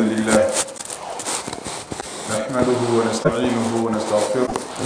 لله نحمده ونستعينه ونستغفره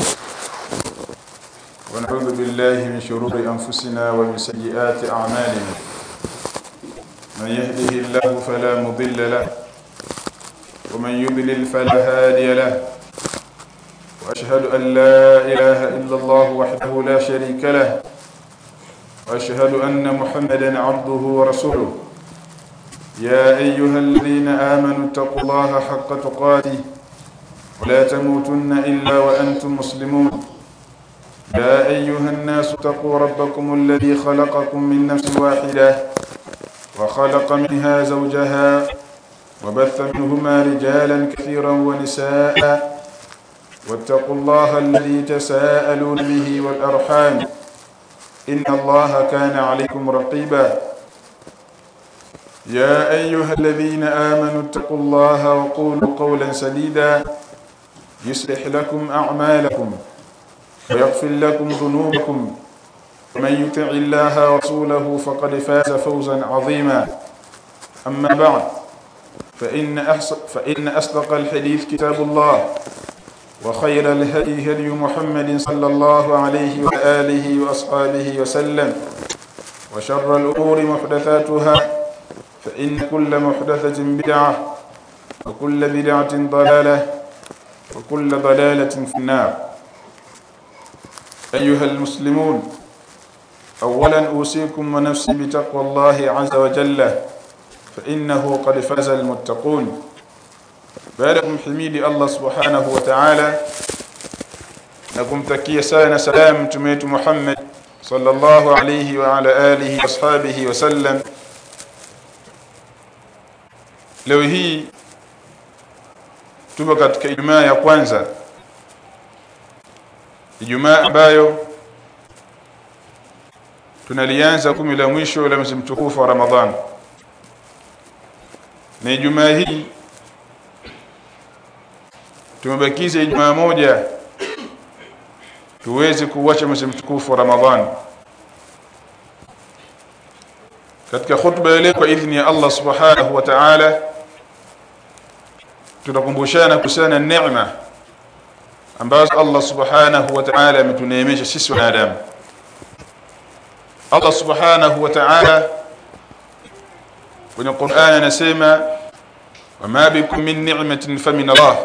ونعوذ بالله من شرور أنفسنا ومن سيئات أعمالنا من يهده الله فلا مضل له ومن يضلل فلا هادي له وأشهد أن لا إله إلا الله وحده لا شريك له وأشهد أن محمدا عبده ورسوله يا أيها الذين آمنوا اتقوا الله حق تقاته ولا تموتن إلا وأنتم مسلمون يا أيها الناس اتقوا ربكم الذي خلقكم من نفس واحدة وخلق منها زوجها وبث منهما رجالا كثيرا ونساء واتقوا الله الذي تساءلون به والأرحام إن الله كان عليكم رقيبا يا أيها الذين آمنوا اتقوا الله وقولوا قولا سديدا يصلح لكم أعمالكم ويغفر لكم ذنوبكم ومن يطع الله ورسوله فقد فاز فوزا عظيما أما بعد فإن, أحس فإن أصدق الحديث كتاب الله وخير الهدي هدي محمد صلى الله عليه وآله وأصحابه وسلم وشر الأمور محدثاتها فإن كل محدثة بدعة وكل بدعة ضلالة وكل ضلالة في النار أيها المسلمون أولا أوصيكم ونفسي بتقوى الله عز وجل فإنه قد فاز المتقون baadakum himidi Allah subhanahu wa ta'ala na kumtakia sana salamu mtume wetu Muhammad sallallahu alayhi wa ala alihi washabihi wasallam leo hii tupo katika Ijumaa ya kwanza Ijumaa ambayo tunalianza kumi la mwisho la mwezi mtukufu wa Ramadhani na Ijumaa hii tumebakiza Ijumaa moja tuweze kuacha mwezi mtukufu wa Ramadhani katika khutba ile kwa idhini ya Allah subhanahu wa ta'ala tunakumbushana kuhusiana neema ambazo Allah subhanahu wa ta'ala ametuneemesha sisi wanadamu Allah subhanahu wa ta'ala kwenye Qur'an anasema wama bikum min ni'matin famin Allah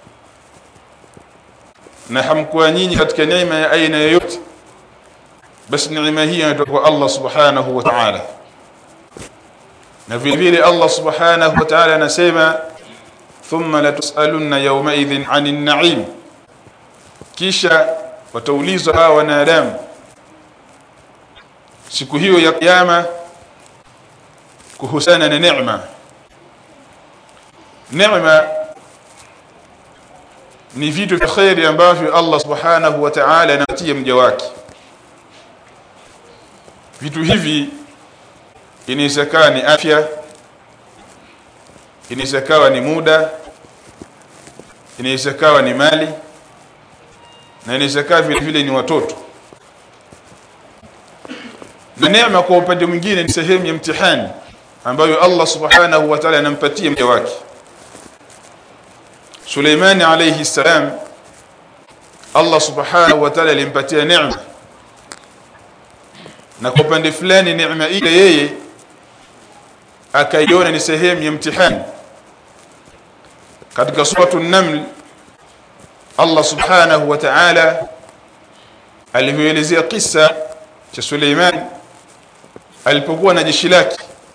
na hamkuwa nyinyi katika neema ya aina yoyote basi neema hii inatoka kwa Allah subhanahu wa ta'ala na vile vile Allah subhanahu wa ta'ala anasema thumma latusalunna yawma idhin 'anil na'im kisha wataulizwa hawa wanadamu siku hiyo ya kiyama kuhusiana na neema neema ni vitu vya khairi ambavyo Allah subhanahu wa ta'ala anatia mja wake vitu hivi inaweza ni afya inaweza ni muda inaweza ni mali na inaweza vile vile ni watoto na neema kwa upande mwingine ni sehemu ya mtihani ambayo Allah subhanahu wa ta'ala anampatia mja wake Suleimani alayhi salam Allah subhanahu wa ta'ala alimpatia neema na kwa upande fulani neema ile yeye akaiona ni sehemu ya mtihani katika suratu an-naml Allah subhanahu wa ta'ala alivyoelezea kisa cha Suleiman alipokuwa na jeshi lake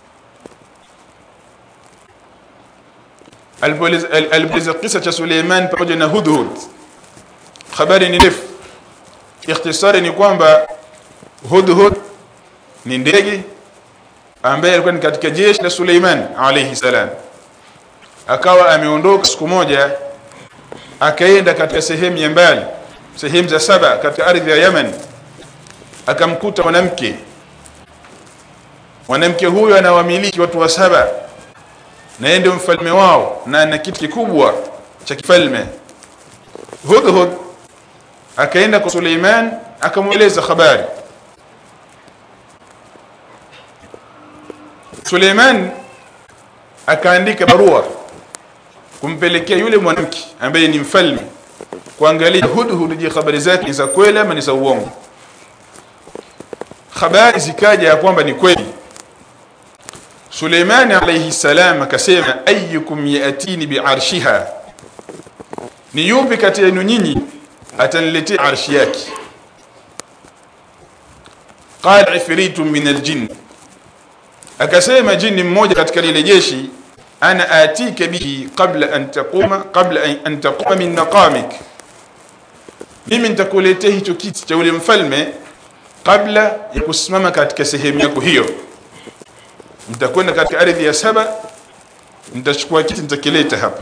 alipoeleza kisa cha Suleiman pamoja na Hudhud habari ni ndefu ikhtisari ni kwamba Hudhud ni ndege ambaye alikuwa ni katika jeshi la Suleiman alayhi salam akawa ameondoka siku moja akaenda katika sehemu ya mbali sehemu za saba katika ardhi ya Yemen akamkuta mwanamke mwanamke huyo anawamiliki watu wa saba na ndio mfalme wao na ana kitu kikubwa cha kifalme Hudhud akaenda kwa Suleiman akamweleza habari Suleiman akaandika barua kumpelekea yule mwanamke ambaye ni mfalme kuangalia hudhud je habari zake ni za kweli ama ni za uongo habari zikaja ya kwamba ni kweli Suleimani alayhi salam akasema ayyukum yatini biarshiha ni yupi kati yenu nyinyi ataniletea arshi yake qala ifritu min aljinn akasema jini mmoja katika lile jeshi ana atika bihi qabla an taquma qabla an taquma min naqamik mimi nitakuletea hicho kiti cha yule mfalme kabla ya kusimama katika sehemu yako hiyo nitakwenda katika ardhi ya saba nitachukua kiti nitakileta hapa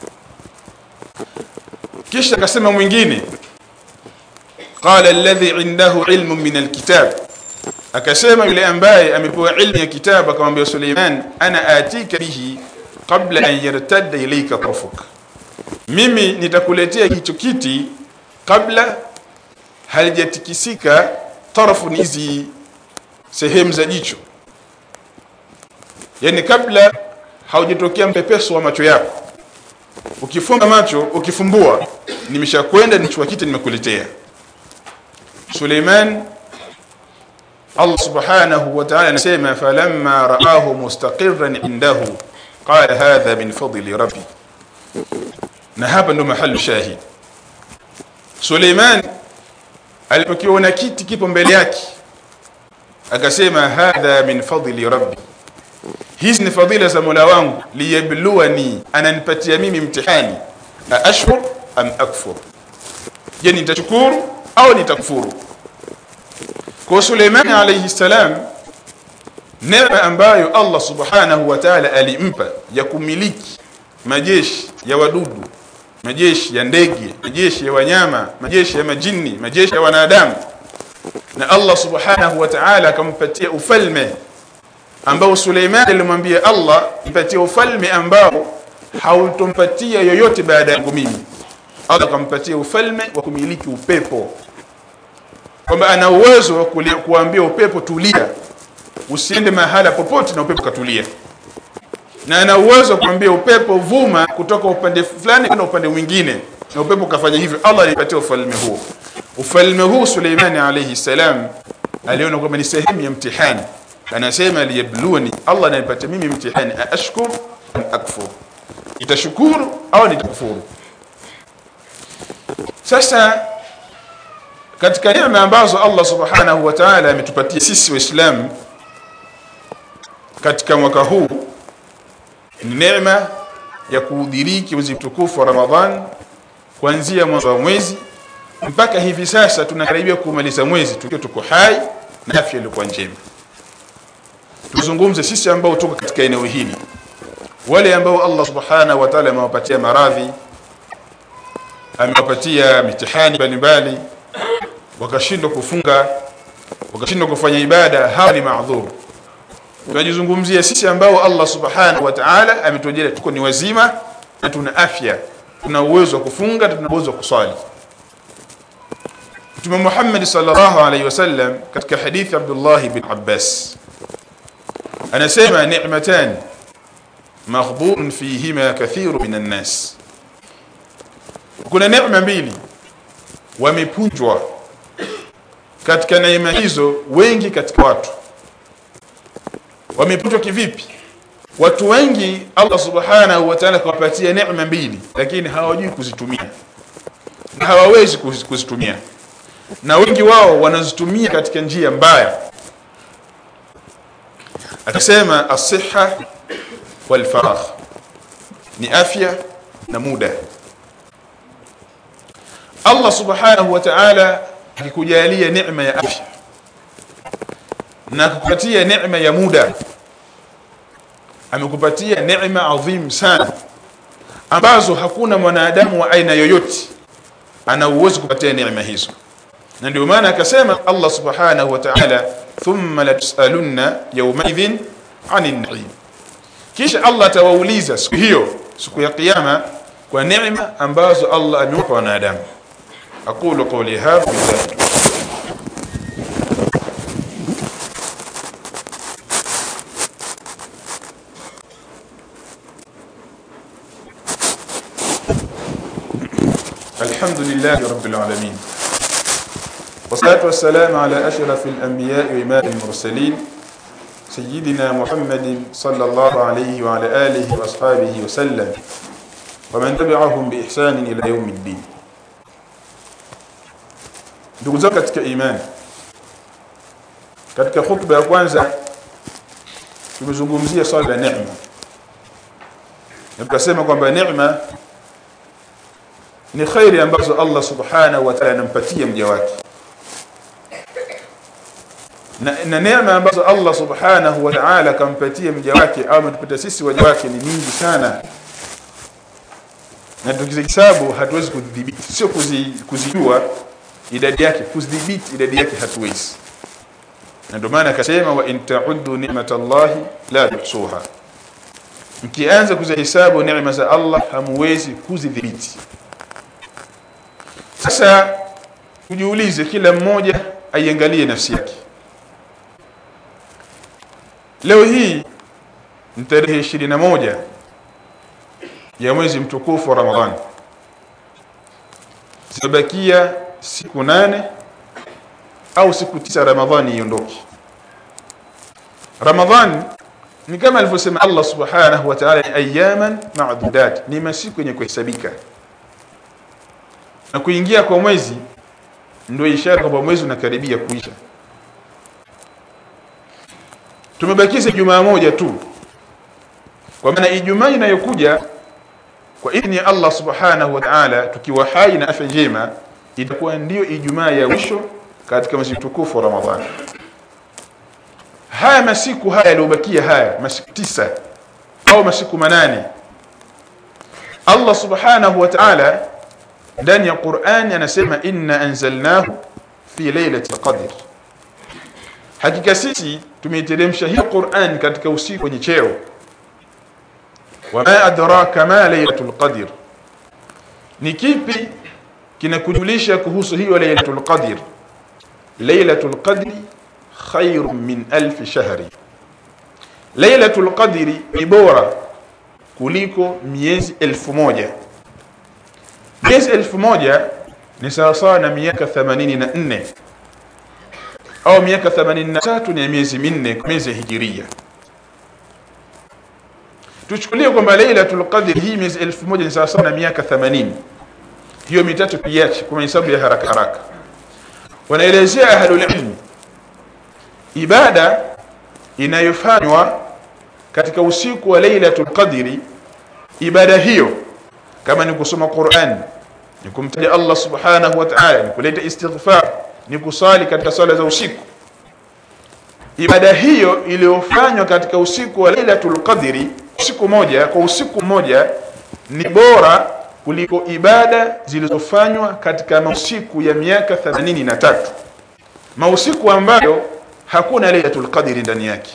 kisha akasema mwingine qala alladhi indahu ilmu min alkitab akasema yule ambaye amepewa ilmu ya kitabu akamwambia Suleiman ana atika bihi qabla an yartadda ilayka tarfuk mimi nitakuletea hicho kiti kabla halijatikisika tarafu ni hizi sehemu za jicho yani kabla haujatokea mpepeso wa macho yako ukifunga macho ukifumbua nimeshakwenda nichukua kiti nimekuletea Suleiman Allah subhanahu wa ta'ala anasema falamma ra'ahu mustaqirran indahu qala hadha min fadli rabbi na hapa ndo mahali shahid Suleiman alipokiona kiti kipo mbele yake akasema hadha min fadli rabbi hizi ni fadhila za Mola wangu liyabluwani ananipatia mimi mtihani ashkur am akfur je nitashukuru au nitakufuru kwa Suleiman alayhi salam neema ambayo Allah subhanahu wa ta'ala alimpa ya kumiliki majeshi ya wadudu majeshi ya ndege majeshi ya wanyama majeshi ya majini majeshi ya wanadamu na Allah subhanahu wa ta'ala akampatia ufalme ambao Suleiman alimwambia Allah nipatie ufalme ambao hautompatia yoyote baada yangu mimi Allah akampatia ufalme wa kumiliki upepo kwamba ana uwezo wa kuambia upepo tulia usiende mahala popote na upepo katulia na ana uwezo wa kuambia upepo vuma kutoka upande fulani kwenda upande mwingine na upepo kafanya hivyo Allah alipatia ufalme huo ufalme huu Suleimani alayhi salam aliona kwamba ni sehemu ya mtihani anasema liyabluwani Allah ananipatia mimi mtihani ashkur am akfur itashukuru au nitakufuru sasa katika neema ambazo Allah subhanahu wa ta'ala ametupatia sisi waislamu katika mwaka huu ni neema ya kuudiriki mwezi mtukufu wa Ramadhan kuanzia mwanzo wa mwezi mpaka hivi sasa tunakaribia kumaliza mwezi tukiwa tuko hai na afya iliyokuwa njema tuzungumze sisi ambao tuko katika eneo hili wale ambao Allah subhanahu wa ta'ala amewapatia maradhi amewapatia mitihani mbalimbali wakashindwa kufunga wakashindwa kufanya ibada hawa ni maadhur tunajizungumzia sisi ambao Allah subhanahu wa ta'ala ametujalia tuko ni wazima na tuna afya tuna uwezo wa kufunga tuna uwezo wa kusali Mtume Muhammad sallallahu alaihi wasallam katika hadithi Abdullah ibn Abbas anasema ni'matan maghdhurun fihima kathiru minan nas kuna neema mbili wamepunjwa katika neema hizo wengi katika watu wamepunjwa kivipi watu wengi Allah subhanahu wa ta'ala kawapatia neema mbili lakini hawajui kuzitumia na hawawezi kuzitumia na wengi wao wanazitumia katika njia mbaya akasema as-sihha wal faragh ni afya na muda Allah subhanahu wa ta'ala akikujalia neema ya afya na kukupatia neema ya muda amekupatia neema adhim sana ambazo hakuna mwanadamu wa aina yoyote ana uwezo kupatia neema hizo na ndio maana akasema Allah subhanahu wa ta'ala thumma latusalunna yawmaidhin 'anil na'im kisha Allah atawauliza siku hiyo siku ya kiyama kwa neema ambazo Allah amewapa wanadamu aqulu qawli hadha الحمد لله رب العالمين والصلاة والسلام على أشرف الأنبياء وإمام المرسلين سيدنا محمد صلى الله عليه وعلى آله وأصحابه وسلم ومن تبعهم بإحسان إلى يوم الدين ndugu zangu katika imani katika khutba ya kwanza tumezungumzia swala la neema na tukasema kwamba neema ni khairi ambazo Allah subhanahu wa ta'ala anampatia mja wake na, na neema ambazo Allah subhanahu wa ta'ala kampatia mja wake au ametupatia sisi waja wake ni nyingi sana na tukizihesabu hatuwezi kudhibiti sio kuzi, kuzijua idadi yake kudhibiti idadi yake hatuwezi na ndio maana akasema wa in ta'uddu ni'matallahi la tuhsuha mkianza kuzihesabu neema za Allah hamuwezi kuzidhibiti sasa tujiulize kila mmoja aiangalie nafsi yake leo hii ni tarehe 21 ya mwezi mtukufu wa Ramadhani zimebakia siku nane au siku tisa Ramadhani iondoke Ramadhani ni kama alivyosema Allah subhanahu wa ta'ala ayaman ma'dudat ni masiku yenye kuhesabika na kuingia kwa mwezi ndio ishara kwamba mwezi unakaribia kuisha tumebakiza jumaa moja tu kwa maana ijumaa inayokuja kwa idhni ya Allah subhanahu wa ta'ala tukiwa hai na afya njema itakuwa ndiyo ijumaa ya mwisho katika mwezi mtukufu wa Ramadhani haya masiku haya yaliyobakia haya masiku tisa au masiku manane Allah subhanahu wa ta'ala ndani ya Qur'an anasema inna anzalnahu fi lailatul qadr hakika sisi tumeiteremsha hii Qur'an katika usiku wenye cheo wama adraka ma lailatul qadr ni kipi kinakujulisha kuhusu hiyo lailatul qadr lailatul qadri khairun min alf shahri lailatul qadri ni bora kuliko miezi elfu moja miezi elfu moja ni sawasawa na miaka 84 au miaka 83 ni miezi minne miezi ya hijiria tuchukulie kwamba lailatul qadr hii miezi elfu moja ni sawasawa na miaka 80 hiyo mitatu piache kwa hesabu ya haraka haraka wanaelezea ahlul ilmi ibada inayofanywa katika usiku wa lailatul qadri ibada hiyo kama ni kusoma Qur'an ni kumtaja Allah subhanahu wa ta'ala ni kuleta istighfar ni kusali katika sala za usiku ibada hiyo iliyofanywa katika usiku wa lailatul qadri usiku moja kwa usiku mmoja ni bora kuliko ibada zilizofanywa katika mausiku ya miaka 83 mausiku ambayo hakuna lailatul qadri ndani yake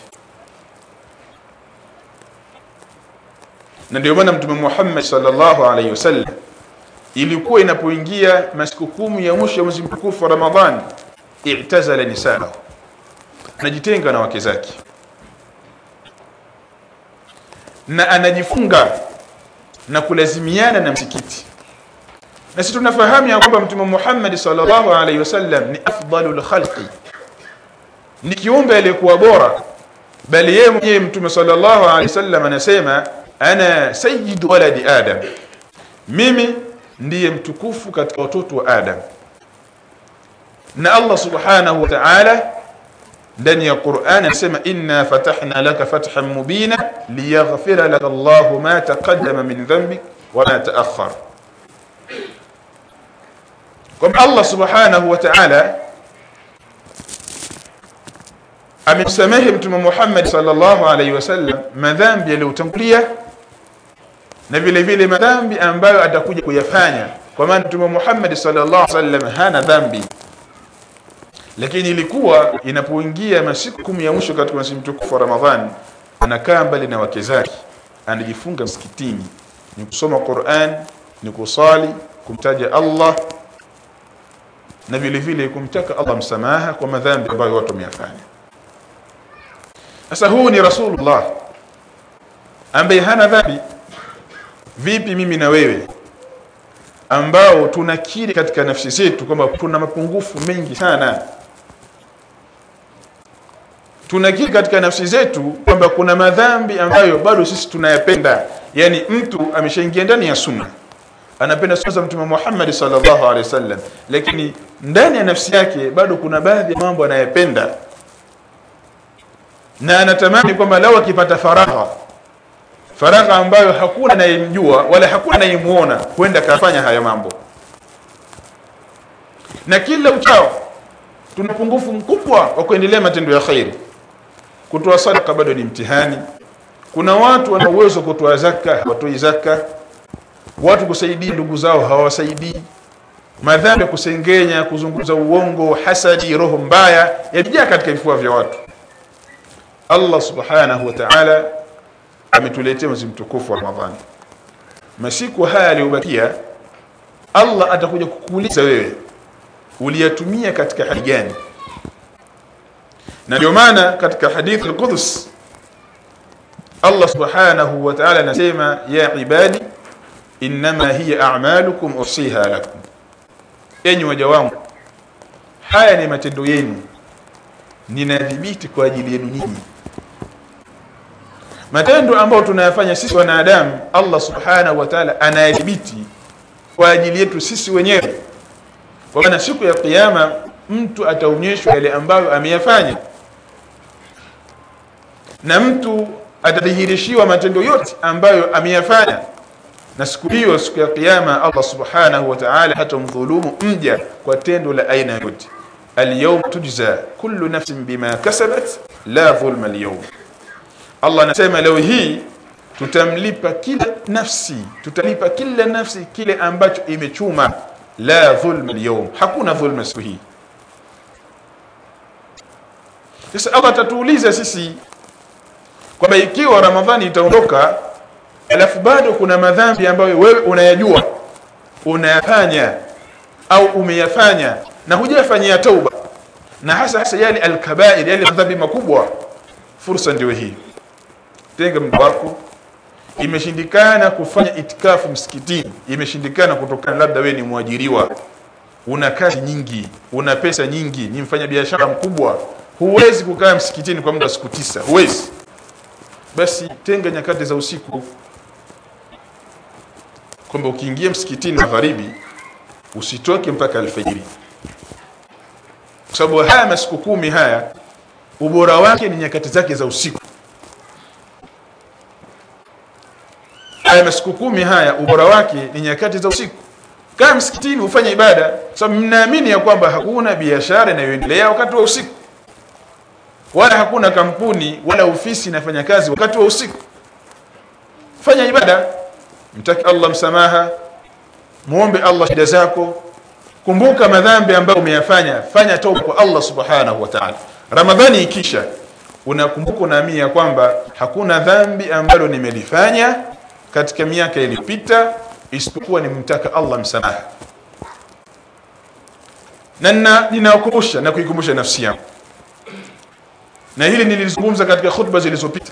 na ndio maana mtume Muhammad sallallahu alaihi wasallam ilikuwa inapoingia masiku kumi ya mwisho ya mwezi mtukufu wa Ramadhani i'tazala nisaa anajitenga na wake zake na anajifunga na kulazimiana na msikiti na sisi tunafahamu ya kwamba mtume Muhammad sallallahu alaihi wasallam ni afdalul khalqi ni kiumbe aliyekuwa bora bali yeye mwenyewe mtume sallallahu alaihi wasallam anasema ana sayyidu waladi adam mimi ndiye mtukufu katika watoto wa adam na Allah subhanahu wa ta'ala ndani ya Qur'an anasema inna fatahna laka fathan mubina liyaghfira laka Allah ma taqaddama min dhanbik wa ma ta'akhkhar kwa Allah subhanahu wa ta'ala amemsamehe mtume Muhammad sallallahu alaihi wasallam madhambi yaliyotangulia na vile vile madhambi ambayo atakuja kuyafanya kwa maana mtume Muhammad sallallahu alaihi wasallam hana dhambi lakini ilikuwa inapoingia masiku kumi ya mwisho katika mwezi mtukufu wa Ramadhani anakaa mbali na wake zake anajifunga msikitini ni kusoma Qur'an ni kusali kumtaja Allah na vile vile kumtaka Allah msamaha kwa madhambi ambayo watu wameyafanya sasa huu ni rasulullah ambaye hana dhambi vipi mimi na wewe ambao tunakiri katika nafsi zetu kwamba tuna mapungufu mengi sana tunakiri katika nafsi zetu kwamba kuna madhambi ambayo bado sisi tunayapenda yani mtu ameshaingia ndani ya sunna anapenda sunna za mtume Muhammad sallallahu alaihi wasallam lakini ndani ya nafsi yake bado kuna baadhi ya mambo anayapenda na anatamani kwamba lao akipata faragha faragha ambayo hakuna anayemjua wala hakuna anayemuona kwenda kafanya haya mambo na kila uchao tuna pungufu mkubwa wa kuendelea matendo ya khairi kutoa sadaka bado ni mtihani kuna watu wana uwezo kutoa zaka hawatoi zaka watu kusaidia ndugu zao hawasaidii madhambi ya kusengenya kuzungumza uongo hasadi roho mbaya yamejaa katika vifua vya watu Allah subhanahu wa ta'ala ametuletea mwezi mtukufu wa Ramadhani masiku haya yaliyobakia Allah atakuja kukuuliza wewe uliyatumia katika hali gani na ndio maana katika hadith al-Qudus Allah subhanahu wa ta'ala anasema ya ibadi inma hiya a'malukum usiha lakum enyi waja wangu haya ni matendo yenu ninadhibiti kwa ajili yenu nyinyi matendo ambayo tunayafanya sisi wanadamu Allah subhanahu wa ta'ala anayadhibiti kwa ajili yetu sisi wenyewe kwa maana siku ya kiyama mtu ataonyeshwa yale ambayo ameyafanya na mtu atadhihirishiwa matendo yote ambayo ameyafanya na siku hiyo siku ya kiyama Allah subhanahu wa ta'ala hatamdhulumu mja kwa tendo la aina yote al-yawm tujza kullu nafsin bima kasabat la dhulma al-yawm Allah anasema leo hii tutamlipa kila nafsi tutalipa kila nafsi kile ambacho imechuma la dhulma al-yawm hakuna dhulma siku hii sasa Allah atatuuliza sisi kwamba ikiwa Ramadhani itaondoka alafu bado kuna madhambi ambayo wewe unayajua unayafanya au umeyafanya na hujafanyia tauba na hasa hasa yale alkabair yale madhambi makubwa fursa ndio hii tenga muda wako imeshindikana kufanya itikafu msikitini imeshindikana kutokana labda wewe ni mwajiriwa una kazi nyingi una pesa nyingi ni mfanya biashara mkubwa huwezi kukaa msikitini kwa muda siku tisa huwezi basi tenga nyakati za usiku kwamba ukiingia msikitini magharibi usitoke mpaka alfajiri kwa sababu haya masiku kumi haya ubora wake ni nyakati zake za usiku haya masiku kumi haya ubora wake ni nyakati za usiku kaa msikitini ufanye ibada sababu mnaamini ya kwamba hakuna biashara inayoendelea wakati wa usiku wala hakuna kampuni wala ofisi inafanya kazi wakati wa usiku fanya ibada mtaki Allah msamaha muombe Allah shida zako kumbuka madhambi ambayo umeyafanya fanya toba kwa Allah subhanahu wa ta'ala ramadhani ikisha unakumbuka unaamini ya kwamba hakuna dhambi ambalo nimelifanya katika miaka iliyopita isipokuwa nimtaka Allah msamaha na ninakukumbusha na kuikumbusha nafsi yangu na hili nilizungumza katika khutba zilizopita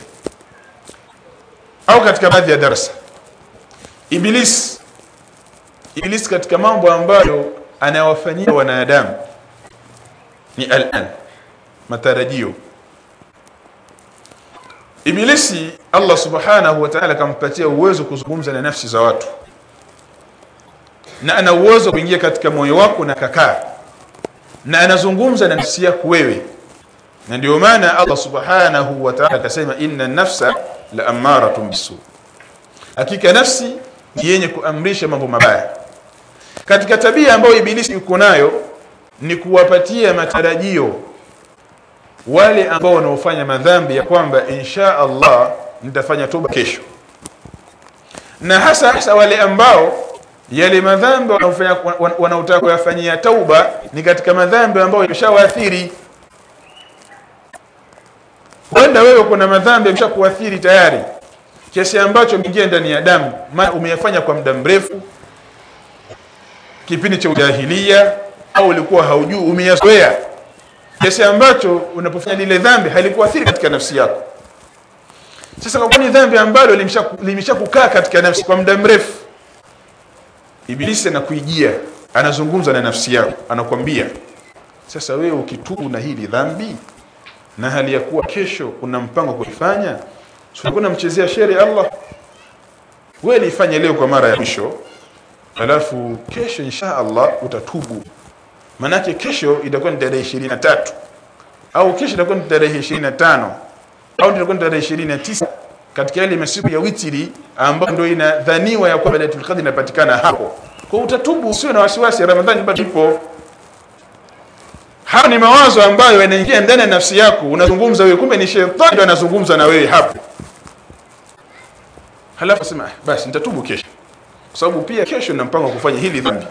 au katika baadhi ya darasa iblis iblis katika mambo ambayo anawafanyia wanadamu ni al-an matarajio ibilisi Allah subhanahu wa ta'ala kampatia uwezo kuzungumza na nafsi za watu na ana uwezo kuingia katika moyo wako na kakaa na anazungumza na nafsi yako wewe na ndio maana Allah subhanahu wa ta'ala akasema inna nafsa la amaratun bisu hakika nafsi ni yenye kuamrisha mambo mabaya katika tabia ambayo ibilisi yuko nayo ni kuwapatia matarajio wale ambao wanaofanya madhambi ya kwamba insha Allah nitafanya toba kesho na hasa hasa wale ambao yale madhambi wanaofanya wanaotaka kuyafanyia tauba ni katika madhambi ambayo yameshawaathiri Huenda wewe kuna madhambi yameshakuathiri tayari kiasi ambacho umeingia ndani ya damu, maana umeyafanya kwa muda mrefu, kipindi cha ujahilia, au ulikuwa haujui, umeyazoea kiasi ambacho unapofanya lile dhambi halikuathiri katika nafsi yako. Sasa kwa ni dhambi ambalo limeshakukaa katika nafsi kwa muda mrefu, ibilisi anakuijia anazungumza na nafsi yako anakwambia sasa wewe ukitubu na hili dhambi na hali ya kuwa kesho una mpango kuifanya unakuwa unamchezea shere Allah wewe liifanye leo kwa mara ya mwisho alafu kesho insha Allah utatubu manake kesho itakuwa ni tarehe 23 au kesho itakuwa ni tarehe 25 au itakuwa ni tarehe 29 katika yale masiku ya witiri ambayo ndio inadhaniwa ya kwamba Lailatul Qadr inapatikana hapo kwa utatubu usiwe na wasiwasi Ramadhani bado ipo haya ni mawazo ambayo yanaingia ndani ya nafsi yako unazungumza wewe kumbe ni shetani ndo anazungumza na wewe hapo halafu sema basi nitatubu kesho kwa sababu pia kesho nina mpango wa kufanya hili dhambi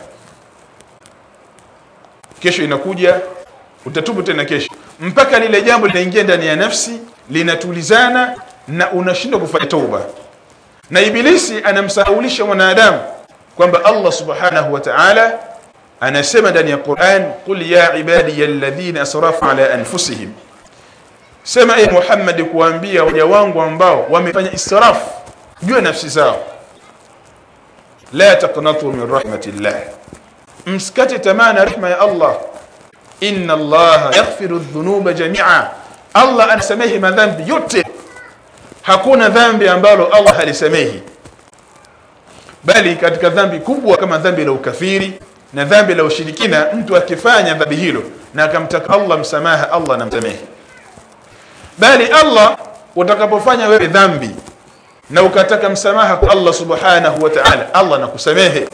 kesho inakuja utatubu tena kesho mpaka lile jambo linaingia ndani ya nafsi linatulizana na unashindwa kufanya tauba na ibilisi anamsahaulisha mwanadamu kwamba Allah subhanahu wa ta'ala anasema ndani ya Qur'an qul ya ibadiy alladhina asrafu ala anfusihim sema e Muhammad kuambia waja wangu ambao wamefanya israfu juu ya nafsi zao la taqnatu min rahmatillah msikate tamaa na rehema ya Allah inna Allah yaghfiru dhunuba jami'a Allah anasamehe madhambi yote hakuna dhambi ambalo Allah halisamehi bali katika dhambi kubwa kama dhambi la ukafiri na dhambi la ushirikina mtu akifanya dhambi hilo na akamtaka Allah msamaha Allah anamsamehe bali Allah utakapofanya wewe dhambi na ukataka msamaha kwa Allah subhanahu wa ta'ala Allah anakusamehe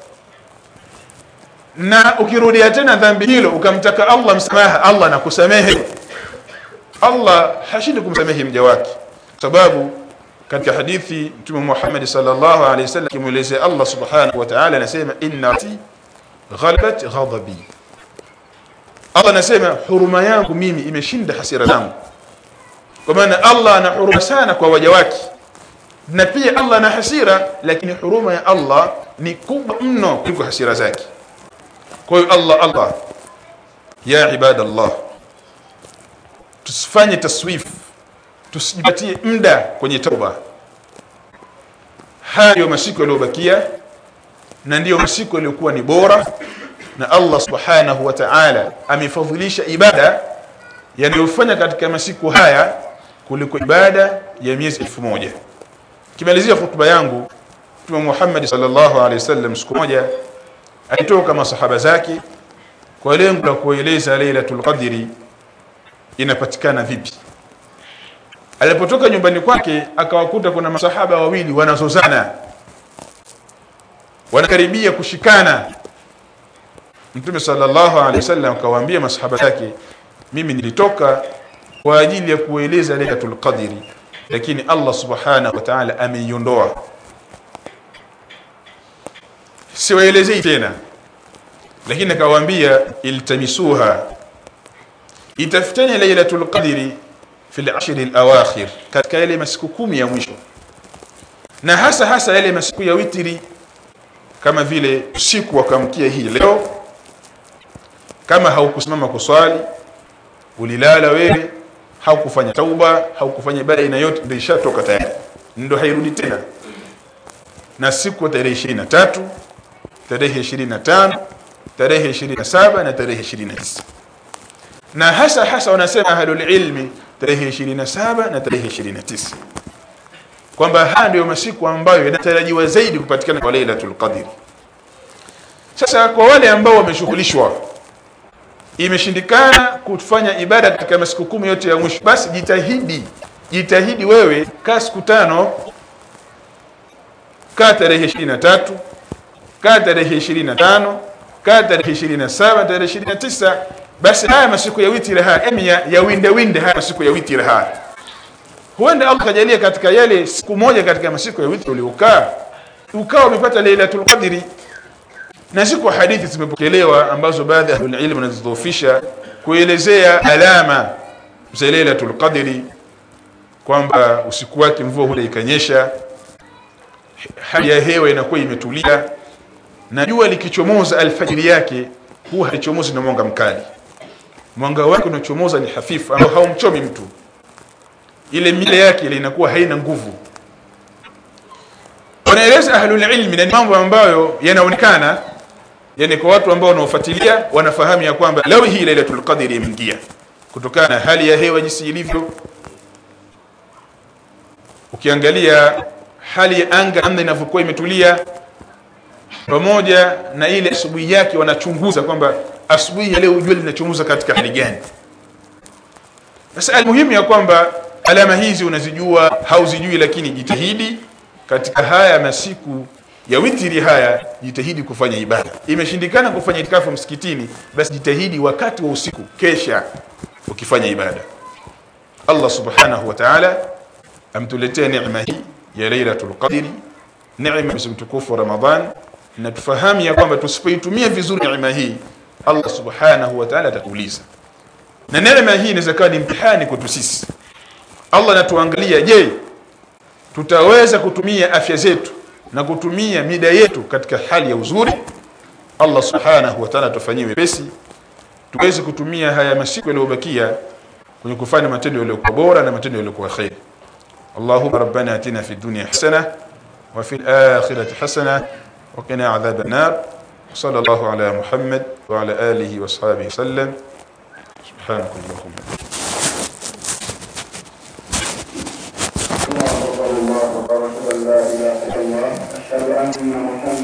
na ukirudia tena dhambi hilo ukamtaka Allah msamaha Allah anakusamehe Allah hashindi kumsamehe mja wake sababu katika hadithi Mtume Muhammad sallallahu alaihi wasallam kimuelezea Allah subhanahu wa ta'ala anasema inna ghalabat ghadabi Allah anasema huruma yangu mimi imeshinda hasira zangu kwa maana Allah ana huruma sana kwa waja wake na pia Allah ana hasira lakini huruma ya Allah ni kubwa mno kuliko hasira zake kwa hiyo Allah Allah ya ibadallah tusifanye taswif tusijipatie muda kwenye tauba haya ndio masiku yaliyobakia na ndiyo masiku yaliyokuwa ni bora na Allah subhanahu wa ta'ala amefadhilisha ibada yanayofanya katika masiku haya kuliko ibada ya miezi elfu moja kimalizia hutuba yangu Mtume Muhammad sallallahu alaihi wasallam siku moja alitoka masahaba zake kwa lengo la kueleza Lailatul Qadri inapatikana vipi alipotoka nyumbani kwake akawakuta kuna masahaba wawili wanazozana wanakaribia kushikana Mtume sallallahu alaihi wasallam akawaambia masahaba zake mimi nilitoka kwa ajili ya kueleza Lailatul Qadri lakini Allah subhanahu wa ta'ala ameiondoa siwaelezei tena lakini akawaambia iltamisuha itafuteni Lailatul Qadri fi al-ashr al-awakhir katika yale masiku kumi ya mwisho na hasa hasa yale masiku ya witri kama vile usiku wa kuamkia hii leo kama haukusimama kuswali ulilala wewe haukufanya tauba haukufanya ibada aina yote ndio ishatoka tayari ndio hairudi tena na siku tarehe 23 tarehe 25 tarehe 27 na tarehe 29 na hasa hasa wanasema ahlul ilmi tarehe 27 na tarehe 29 kwamba haya ndio masiku ambayo yanatarajiwa zaidi kupatikana kwa Lailatul Qadr sasa kwa wale ambao wameshughulishwa imeshindikana kufanya ibada katika masiku kumi yote ya mwisho basi jitahidi jitahidi wewe kaa siku tano kaa tarehe 23 kaa tarehe 25 kaa tarehe 27 tarehe 29 basi haya masiku ya witri haya emi ya, ya winde winde haya masiku ya witri haya huenda Allah kajalia katika yale siku moja katika masiku ya witri uliokaa ukawa umepata Lailatul Qadri na siku hadithi zimepokelewa ambazo baadhi ya ilmu wanazidhoofisha kuelezea alama za Lailatul Qadri kwamba usiku wake mvua huja ikanyesha hali ya hewa inakuwa imetulia na jua likichomoza alfajiri yake huwa halichomozi na mwanga mkali mwanga wake unachomoza ni hafifu ambao haumchomi mtu ile mile yake ile inakuwa haina nguvu wanaeleza ahlul ilmi na ni mambo ambayo yanaonekana yani kwa watu ambao wanaofuatilia wanafahamu ya kwamba leo hii lailatul qadri imeingia kutokana na hali ya hewa jinsi ilivyo ukiangalia hali ya anga namna inavyokuwa imetulia pamoja na ile asubuhi yake wanachunguza kwamba asubuhi ya leo jua linachomoza katika hali gani sasa almuhimu ya kwamba alama hizi unazijua hauzijui lakini jitahidi katika haya masiku ya witiri haya jitahidi kufanya ibada imeshindikana kufanya itikafu msikitini basi jitahidi wakati wa usiku kesha ukifanya ibada Allah subhanahu wa ta'ala amtuletea neema hii ya lailatul qadri neema mtukufu Ramadhan na tufahamu ya kwamba tusipoitumia vizuri neema hii Allah subhanahu wa ta'ala atatuuliza na neema hii inaweza kuwa ni mtihani kwetu sisi Allah anatuangalia je tutaweza kutumia afya zetu na kutumia mida yetu katika hali ya uzuri Allah subhanahu wa ta'ala tufanyie wepesi tuweze kutumia haya masiku yaliyobakia kwenye kufanya matendo yaliyokuwa bora na matendo yaliyokuwa khair اللهم ربنا اتنا في الدنيا حسنه وفي الاخره حسنه وقنا عذاب النار صلى الله على محمد وعلى اله واصحابه وسلم سبحانك اللهم الله أكبر الله أكبر أشهد أن لا إله إلا الله أشهد أن محمدا